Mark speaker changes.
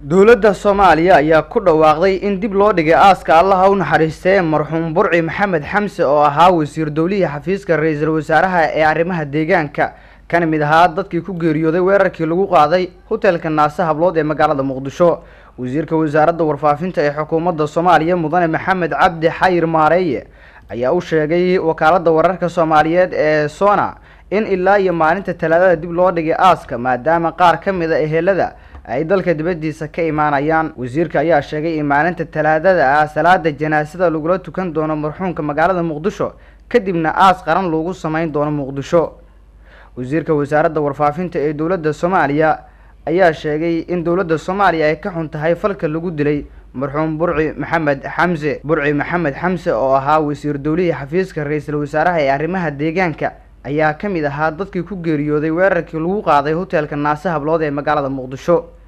Speaker 1: dowladda soomaaliya ayaa ku dhawaaqday in dib loo dhigay aaska allaha u naxariistee marxuum burci maxamed xamse oo ahaa wasiir dowlihii xafiiska ra-iisul wasaaraha ee arrimaha deegaanka kana mid ahaa dadkii ku geeriyooday weerarkii lagu qaaday hotelka naase hablood ee magaalada muqdisho wasiirka wasaaradda warfaafinta ee xukuumadda soomaaliya mudane maxamed cabdi xayir maareeye ayaa u sheegay wakaaladda wararka soomaaliyeed ee sona in ilaa iyo maalinta talaadada dib loo dhigay aaska maadaama qaar ka mid a ehelada ay dalka dibaddiisa ka imaanayaan wasiirka ayaa sheegay in maalinta talaadada ah salaada janaasada lagula tukan doono marxuumka magaalada muqdisho kadibna aas qaran loogu sameyn doono muqdisho wasiirka wasaaradda warfaafinta ee dowladda soomaaliya ayaa sheegay in dowladda soomaaliya ay ka xun tahay falka lagu dilay marxuum burci maxamed xamse burci maxamed xamse oo ahaa wasiir dowlihii xafiiska ra-iisul wasaaraha ee arrimaha deegaanka ayaa ka mid ahaa dadkii ku geeriyooday weerarkii lagu qaaday hotelka naase hablood ee magaalada muqdisho